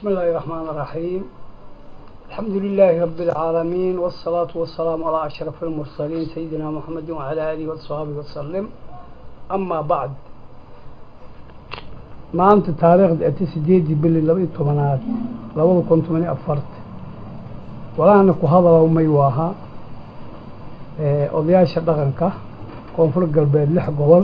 بسم الله الرحمن الرحيم الحمد لله رب العالمين والصلاة والسلام على أشرف المرسلين سيدنا محمد وعلى آله وصحبه وسلم أما بعد maanta taariikhda ati sideedii bili laba iyo tobanaad labada kun toban iyo afarta walaana ku hadalow may waaha odayaasha dhaqanka koonfur galbeed lix gobol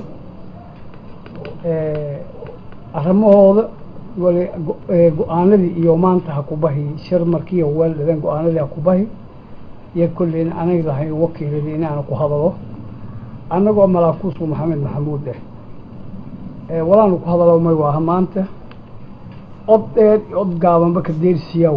arrimahooda wali go-aanadii iyo maanta ha ku bahi shir markiiyo weeldhaden go-aanadii ha ku bahi iyo kolleyna anaga lahayn wakiiladii inaana ku hadalo annagoo malaakuusku maxamed maxamuud eh walaanu ku hadalo may waaha maanta od dheer iyo od gaabanba ka deersiyaw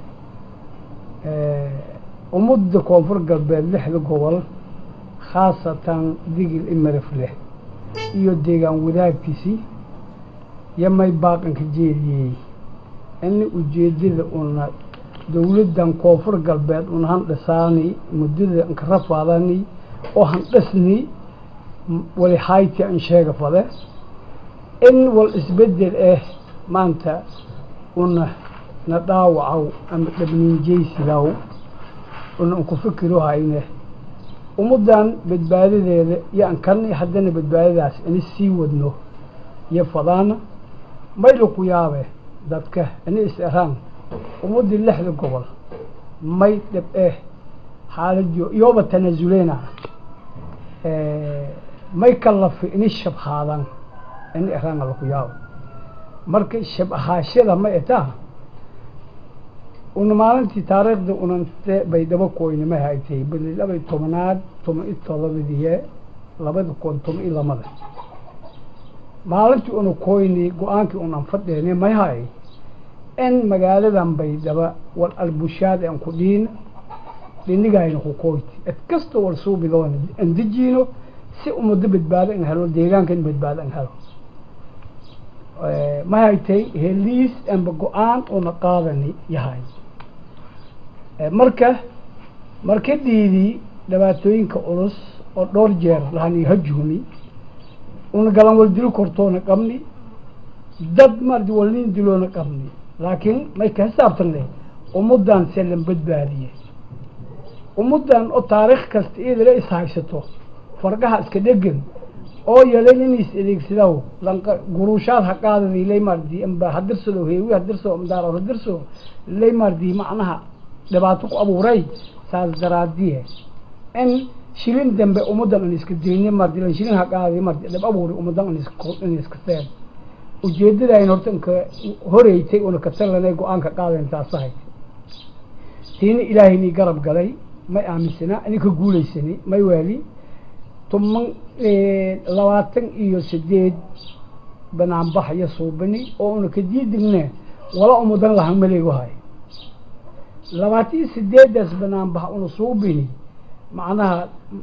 ummadda koonfur galbeed lixda gobol khaasatan digil imaraf leh iyo deegaan wadaagtiisii iyo may baaqanka jeediyey ini ujeedada una dowladdan koonfur galbeed una handhisaani muddada anka rafaadani oo handhisni wali hayti an sheega fade in wal isbedel ah maanta una na dhaawacow ama dhabniinjaysidaw una an ku fikiro hayne ummaddan badbaadadeeda iyo an karni haddana badbaadadaas ini sii wadno iyo fadaana mayla ku yaabe dadka ini is eraan ummaddii lixda gobol may dhab eh xaaladiyo iyooba tanaasuleyna may kalafi ini shabhaadan ini eraan ala ku yaabo marka shab ahaashada ma etaa una maalintii taariikhda unante bay daba koyne ma haytay bili labay tobanaad toban iyo todobadiye labada kun toban iyo lamada maalintii una koyni go-aankii unan fadheene may hay in magaaladan baydhaba wal albushaad an ku dhiina dhinigayna ku koyti ed kasta wal suubidoona an dejiino si umado badbaado an helo deegaanka in badbaado an helo ma haytay heliis amba go-aan una qaadani yahay marka markadiidii dhibaatooyinka culus oo dhowr jeer lahani hajuumi una galan wal dilo kortoona qabni dad mardi walnin diloona qabni laakiin may ka xisaabtanne ummaddan selan badbaadiye ummaddan oo taariikh kasta iyadala is haysato fargaha iska dhegan oo yelan in is adeegsidaw lanqa guruushaad ha qaadadi lay mardi amba hadirsado heewi hadirso amdaaro hadirso lay mardi macnaha dhibaato ku abuuray saas daraadiye in shilin dambe ummaddan an iska deyne mardi lan shilin ha qaadi mardi dhib abuuri ummaddan an iska in iska seen ujeedadayn horta inka horeytay una ka talanay go-aanka qaadayn taasahay tiina ilaahaynii garab galay may aaminsana ini ka guulaysani may waali toban labaatan iyo sideed banaanbax iyo suubini oo una ka diidigne wala umudan lahan maleego hay labaatan iyo sideedaas banaanbax una suubini macnaha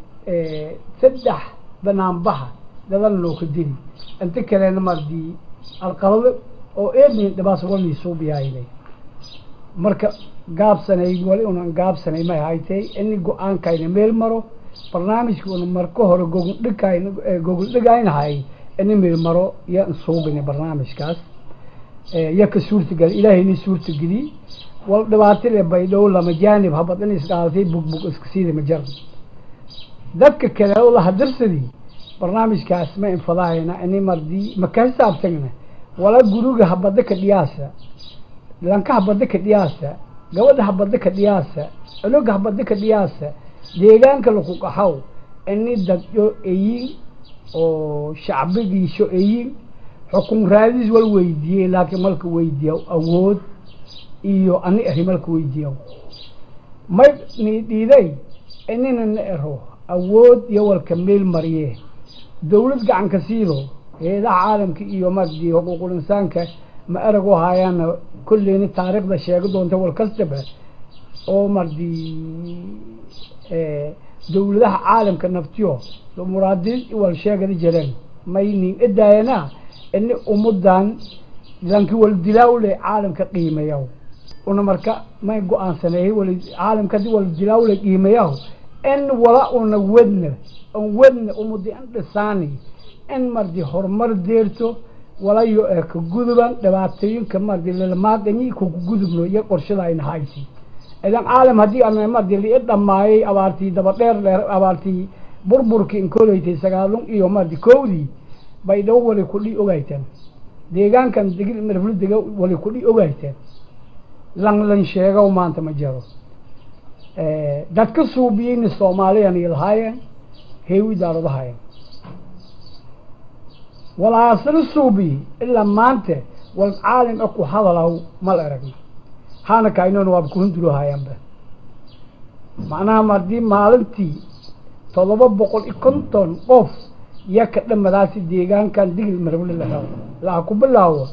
saddex banaanbaxa dadal loo ka dili inta kalena mardi alqalado oo eednin dhibaas walii suubiyaynay marka gaabsanay wali unan gaabsanay may haytay ini go-aankayna meel maro barnaamijka una marka hore gogol dhigkay gogol dhigaynahay ini meel maro iyo suubini barnaamijkaas iyo ka suurtageli ilaahayni suurtageli wal dhibaatile baydhow lama jaanib habad in isqaadatay bugbug iska siida ma jaran dadka kale oo la hadirsadii barnaamijkaas ma infadaayna ini mardi ma ka xisaabtagna wala guriga habada ka dhiyaasa lanka habada ka dhiyaasa gabadha habada ka dhiyaasa cunuga habada ka dhiyaasa deegaanka laku qaxow ini dadyo eyin oo shacbigiisho eyin xukun raadis wal weydiiyey laakiin malka weydiiya awood iyo ani eri malka weydiiya may ni dhiiday inina na ero awood iyo walka meel mariye dawlad gacanka siido heedaha caalamka iyo mardi xuquuqul insaanka ma erag u haayaana kolleyna taariikhda sheega doonta wal kastaba oo mardi dawladaha caalamka naftiyo muraadiin wal sheegada jireen may nin edaayana ini ummadan lanki wal dilaawle caalamka qiimayaw una marka may go-aansaneeyey wal caalamka hadii wal dilaawle qiimayaw in wala una wedna an wedna ummadi an dhisaani in mardi horumar deerto walayo ee ka guduban dhibaatooyinka mardi lalamaaqanyi kuku gudubno iyo qorshada ayna haysi idan caalam haddii ana mardi lii dhammaayay abaartii daba dheer dheer abaartii burburkii inkolaytay sagaalun iyo mardi kowdii bay dhawo wali kudhi ogayteen deegaankan degil marflu dega wali kudhi ogayteen lan lan sheegow maanta ma jiro dadka suubiyeyna soomaaliyan iyo lahaayeen heewi daaradahaayeen walaasana suubiyi ilaa maanta wal caalim a ku hadalaw mal aragna haana kainoona waaba kuhundulohayaanba macnaha mardii maalintii todoba boqol iyo konton qof ya ka dhamadaasi deegaankan digil marable lahaw laha ku bilaawa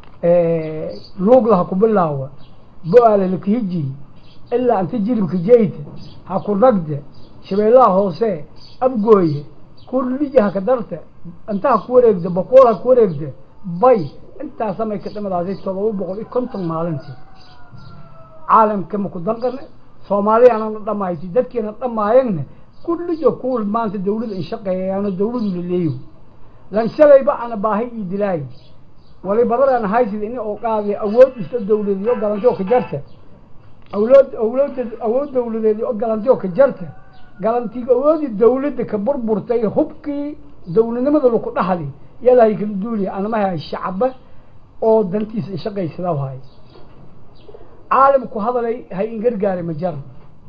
luug laha ku bilaawa bo-aale lakihiji ilaa anta jiribka jeyta ha ku ragda shabeellaha hoose abgooye kulija ha ka darta inta ha ku wareegda boqool ha ku wareegda bay intaasamay ka dhamadaasay todoba boqol iyo konton maalintii caalamka maku danqane soomaaliyaanana dhamayti dadkiina dhamaayagna kullijo kuwal maanta dawlada in shaqeeyayaano dawladu laleeyo lan shalayba ana baahi ii dilaayi wali badadaan haysid ini oo qaadi awood iska dawladeed oo galanti oo ka jarta awlood awlooda awood dawladeed oo galanti oo ka jarta galantiga awoodii dawladda ka burburtay hubkii dawladnimada laku dhaxli yadahay kala duuliya anamaha shacaba oo dantiisa shaqaysada hay caalamku hadalay hay in gargaari ma jar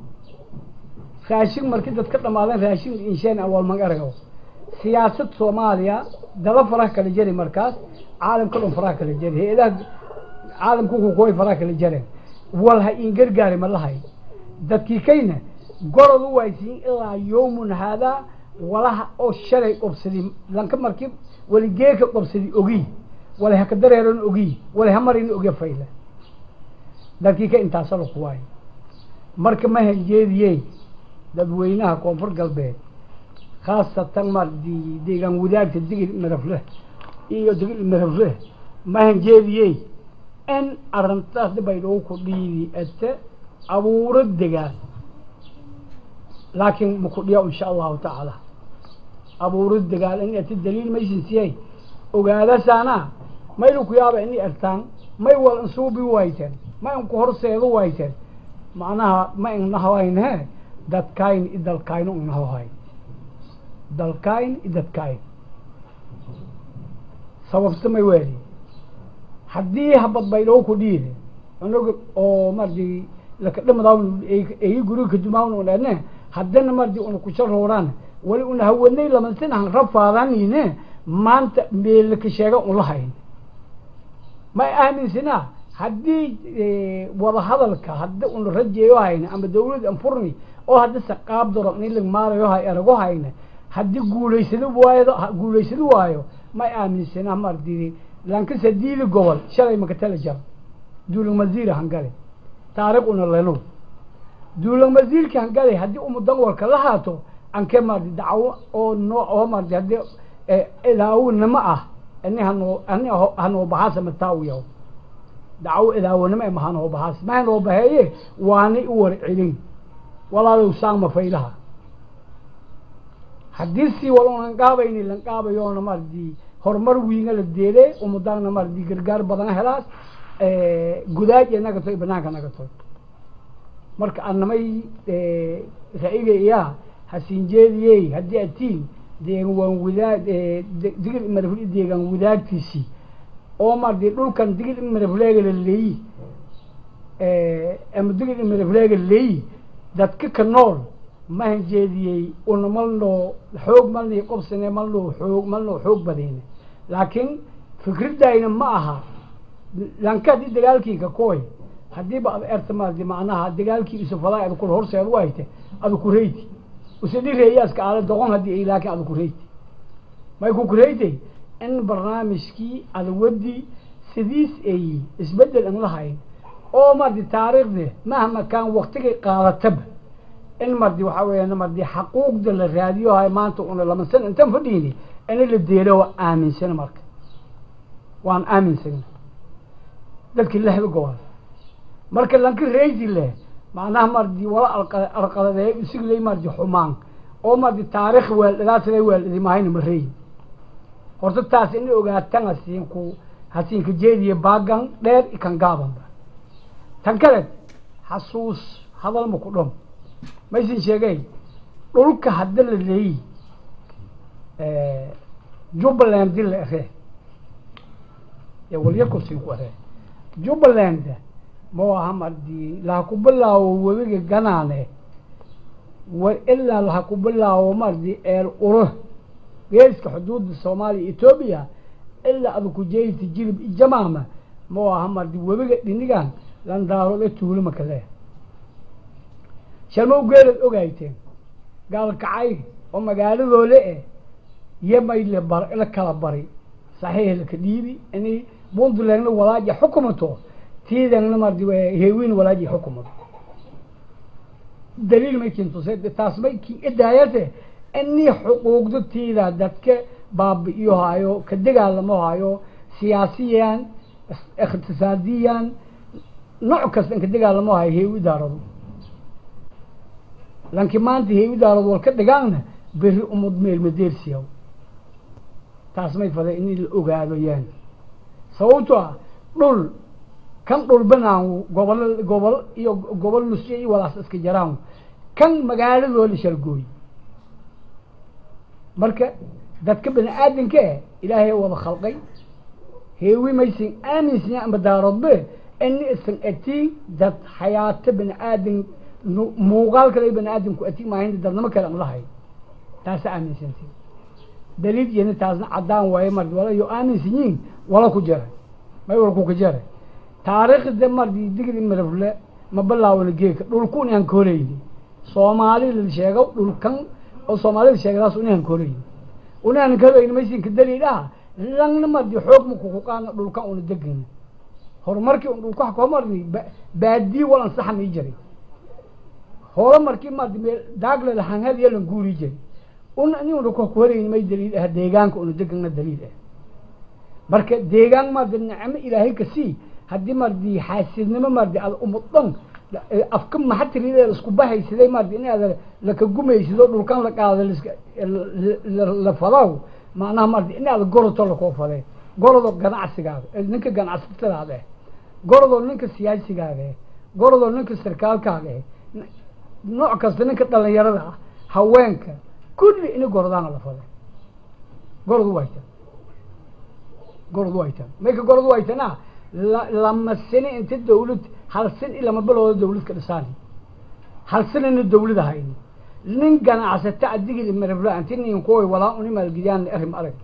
raashin markii dad ka dhamaadeen raashin insheen awal mag aragaw siyaasad soomaaliya daba faraha kala jari markaas caalamka dhan faraha kala jari hay-adaha caalamku kukuway faraha kala jareen wal ha in gargaari ma lahay dadkii kayna gorod u waysiin ilaa yawmun haadaa walaha oo shalay qobsadi lanka markii wali geeka qobsadi ogi wala haka dareeran ogi wala hamarin oge fayla dadkii ka intaasa laku waayo marka ma hanjeediyey dadweynaha koonfur galbeed khaasatan mardi deegaan wadaagta digil marafle iyo digil marafle ma hanjeediyey in arrintaas baydhou ku dhiidi ete abuuro degaan laakiin maku dhiya insha allahu tacaala abuuro degaan in ete daliil maysin siyay ogaadasaana maylu ku yaaba ini ertaan may wal insuubi wayteen ma inku horseedu wayteen macnaha ma innahawaynhe dadkayn i dalkayno inahohay dalkayn i dadkayn sababta may weeli haddii habad baydhou ku dhiide unaga oo mardi lakadhamadawn eyi guriga kadumawn unane haddana mardi una kusharooraan wali una hawadnay lamasinahan rafaadanine maanta meelaka sheega unla hayn ma aaminsanaa haddii wadahadalka haddi una rajeeyo hayna ama dawlad anfurni oo haddi saqaab doro in lag maalayo hay erago hayna haddii guulaysado waayo guulaysado waayo ma aaminsanaa mardi lankasa diili gobol shalay makatala jar duulang masiira hangale taariikh una leno duulang masiirka hangale haddii umudan walka la haato anke mardi dacwo oo noo oo mardi haddii idaawinimo ah ini hanoo ani hanoo baxaasa mataawiyaw dacwo idaawanimo ma hanoo baxaas ma hanoo baheeye waanay u war celin walaalow saangma faylaha haddii si wal unan qaabayni lan qaabayoona mardi horumar wiinga la deede umadaana mardi gargaar badan helaas gudaaj naga toy banaanka naga toy marka anamay ra-iga iyaa hasinjeediyey haddii atiin deegan waan wadaag digil imarafle deegaan wadaagtiisii oo mardi dhulkan digil imarafleega la leeyi ama digil imarafleega leeyi dadka ka nool ma hanjeediyey una malnoo xoog malnii qobsane malnoo xoog malnoo xoog badine laakiin fikradayna ma aha lanka haddii dagaalkiika koy haddiiba ad erta maardi macnaha dagaalkii isufalaa ad kul horseed u hayte ada kureyti usadhireeyaaska aala doqon haddii ay laakiin ada kureyti may ku kureytay in barnaamijkii adawadi sidiis ay isbedel an lahayn oo mardi taariikhde mahma kaan waktigay qaadataba in mardi waxaa weeyaan mardi xaquuqda la raadiyo hay maanta una lama san intan fadhiini ina la deelo waa aaminsana marka waan aaminsana dadki lehda gobol marka lanka reysi leh macnaha mardi wala alqaladeey usiglay mardi xumaan oo mardi taarikh weeldhadaasada weeldhadi mahayna ma reeyi horta taas ina ogaatan hasiinku hasiinka jeediya baagan dheer ikan gaabanba tan kale xasuus hadal ma ku dhom maysin sheegay dhulka hadda la leeyi jubbaland di la ere ee walyarkusin ku ere jubbaland ma aha mardii laha ku bilaawo webiga ganaane war ilaa laha ku bilaawo mardi eel uro geeska xuduudda soomaaliya etoobiya ilaa ada ku jeeyta jilib ijamaama ma aha mardi webiga dhinigan landaarode tuulo makale sharmow geelad ogayteen gaalkacay oo magaaladoole eh yamay la bar la kala bari saxiix laka dhiibi inay puntlandna walaaji xukumato tiidangna mardi heewin walaaji xukumato daliil may kintusay taas may ki idaayate inii xuquuqda tiida dadka baabi'iyo hayo ka dagaalamo hayo siyaasiyan iqtisaadiyan nooc kasta in ka dagaalamo hayo heewi daarado lanki maanta heewi daarado wal ka dhigaanna beri umad meel madeersiyaw taas may faday in la ogaado yaan sababto ah dhul kan dhul banaan gobol gobol iyo gobol nusyo iyo walaas iska jaraan kan magaaladoo la shalgooy marka dadka bani aadamka eh ilaahay wada khalqay heewi maysan aaminsan amba daaroodbe ini isan atiin dad xayaato bani aadam muuqaal kale bani aadamku atiin maahin dadnimo kale an lahay taasa aaminsanti daliil iyana taasna caddaan waaye mardi wala yo aaminsan yihin wala ku jara may wala ku ka jara taariikhda mardi digri marafle ma bilaawna geeka dhulkun aan ka horeyni soomaali la sheego dhulkan oo soomaalida sheegadaas unaan ka horeyni unaan ka horeyni maysinka daliil ah langna mardi xoog ma kuku qaadna dhulkan una degana horumarkii un dhulka wax koo mardi baadii wal ansaxa mii jiray hore markii mardi meel daagle lahanhad iyo lan guuri jiray una ini una ku horeyni may daliil ah deegaanka una degana daliil ah marka deegaan mardi nicmo ilaahay ka sii haddii mardi xaasidnimo mardi aad umudhan afka maxatirida isku bahaysiday mardi in aad laka gumaysido dhulkan la qaado la fadaw macnaha mardi in aad goroto lakoo fade gorodo ganacsigaada ninka ganacsatadaada eh gorodoo ninka siyaasigaada eh gorodoo ninka sarkaalkaaga eh nooc kasta ninka dhalinyarada ah haweenka kulli ini gorodaana la fade gorodu waytan gorodu waytan mayka gorodu waytana lama sini inta dawlad hal sin i lama bilooda dawlad ka dhisaan hal sinina dawlad ahayn nin ganacsata adigii marabla anti nin kuway walaa uni maalgidiyaan arrim arag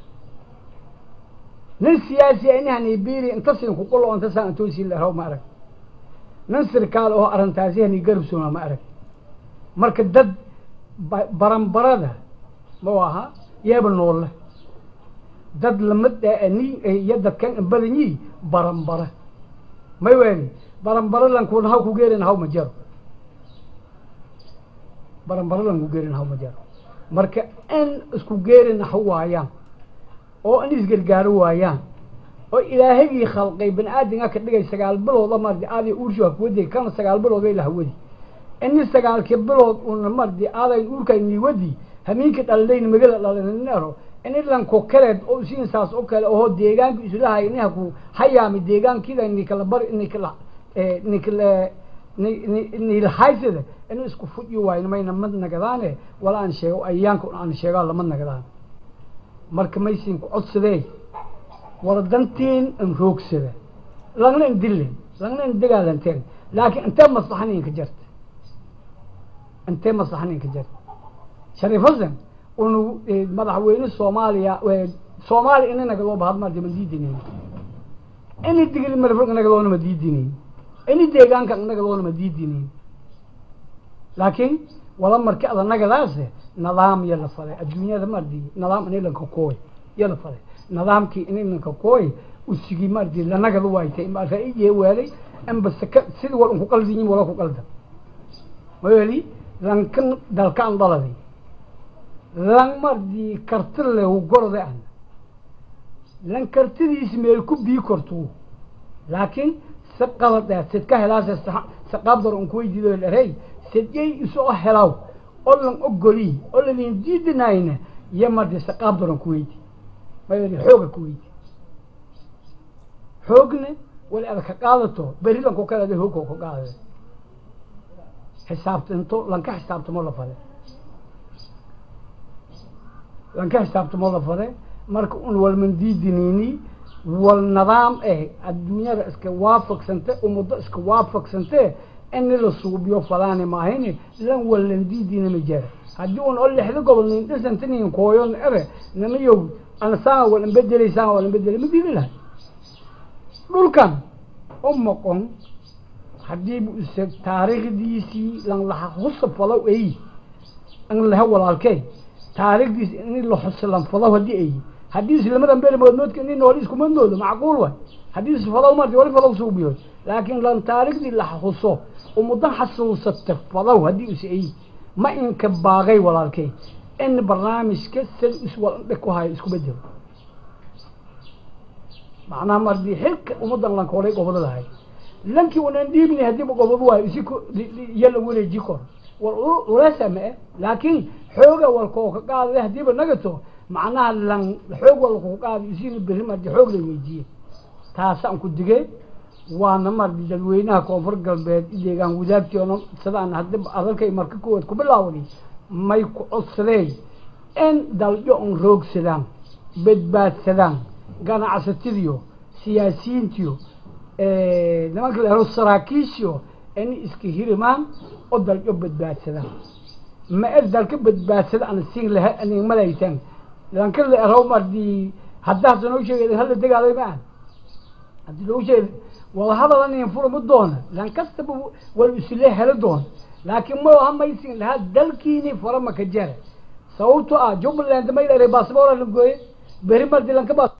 nin siyaasiya inahani biri inta sin kuqulo inta saan intoosi laraw ma arag nin sirkaal oo arrintaasi hani garabsoona ma arag marka dad baranbarada ma aha yeeba noolle dad lamid ni iyo dadkan badanyi baranbara may weeni baranbara lankun haw ku geerin haw ma jaro baranbara lanku geerin haw ma jaro marka in isku geerin ha waayaan oo in isgargaaro waayaan oo ilaahagii khalqay bani aadamka ka dhigay sagaal bilooda mardi aaday uurshu hakuwadi kana sagaal bilood bay lahawadi ini sagaalkii bilood una mardi aaday uurkay niwadi hamiinka dhaladayn magala dhalinero in ilanko kaleed oo siin saas oo kale oo deegaanka islahay inaha ku hayaami deegaankida nikala bar nikala nikala nilahaysada inuu isku fudyi waayo mayna mad nagadaane wala aan sheego ayaanka aan sheegaa lama nagadaan marka maysin ku codsadee wala dantiin in roogsada lagna in dillen lagna in dagaalanteen laakiin intee maslaxaninka jarta intee maslaxaninka jarta shariif hasan unu madaxweyne soomaaliya soomaaliya ina nagadoo bahad mardi ma diidinayn ini digil marfog nagadoona ma diidinayn ini deegaanka nagadoona ma diidinayn laakiin wala marki ada nagadaase nidaam ya la faday adduunyada mardi nidaam in ilanka kooy ya la faday nidaamkii in ilanka kooy usigi mardi lanagada waaytay ma ra-iye weelay amba saka sidii wal unku qaldiyin wala ku qaldan weli lankan dalkaan dhaladay lan mardi karti lehu gorode an lan kartidiis meel ku bii kortu laakiin si qalad eh sid ka helaase saqaabdar un kuweydiido dherey sidyay isoo helaw oo lan ogoli oo lalin diidinayna iyo mardi saqaabdar un kuweydi mayri xooga ku weydi xoogne wali ada ka qaadato berri lanku kalada hoogkoo ka qaadade xisaabtinto lanka xisaabtamo la fade lanka xisaabtamo la fade marka un walmandiidiniini wal nidaam eh adduunyada iska waafaqsante ummaddo iska waafaqsante ini la suubiyo fadaani maahayni lan wallandiidina ma jara haddii un oo lixda gobol nin dhisantinin kooyon ere namayow anasaan walan bedelaysaan walan bedelay ma diidi lahay dhulkan u moqon haddii bu isa taariikhdiisii lan laha husa falow ay an laha walaalkey taariikhdiisi ini la xusa lan falow haddii ay haddii islamadan beri moodmoodka ini nooli iskuma noodo macquul way haddii is falow mardi wali falow suubiyo laakiin lan taariikhdii la xuso ummadan xasuusata falow haddii is ay ma inka baaqay walaalkey in barnaamijka sid iswaldhe ku hayo isku bedelo macnaha mardi xilka ummadan lanka horay gobodadahay lankii wanan dhiibni haddiiba gobodo waayo isi yala wareeji kor wal ulasa ma e laakiin xooga walkoo ka qaadada haddiiba nagato macnaha lan xoog walkoo qaada isina berri mardi xoog la weydiiye taasaan ku digay waana mardi dadweynaha koonfur galbeed ideegaan wadaagtiona sidaan haddi adalkay marka kuwaad ku bilaawday may ku codsadeen in daljo un roogsadaan badbaadsadaan ganacsatadiyo siyaasiyiintiyo nimanka la helo saraakiishiyo inay iska hirimaan oo daljo badbaadsadaan ma er dalka badbaadsada ana siin laha anig malaysan lanka la ero mardi haddaasa noo sheegay hala degaalay ma ah haddii loo sheegay wada hadal anin furama doona lan kastaba wal isle helo doona laakiin ma hamaysin lahaa dalkiini farama ka jara sababto ah jubbaland may dheray baasboora la gooye beri mardi lanka baas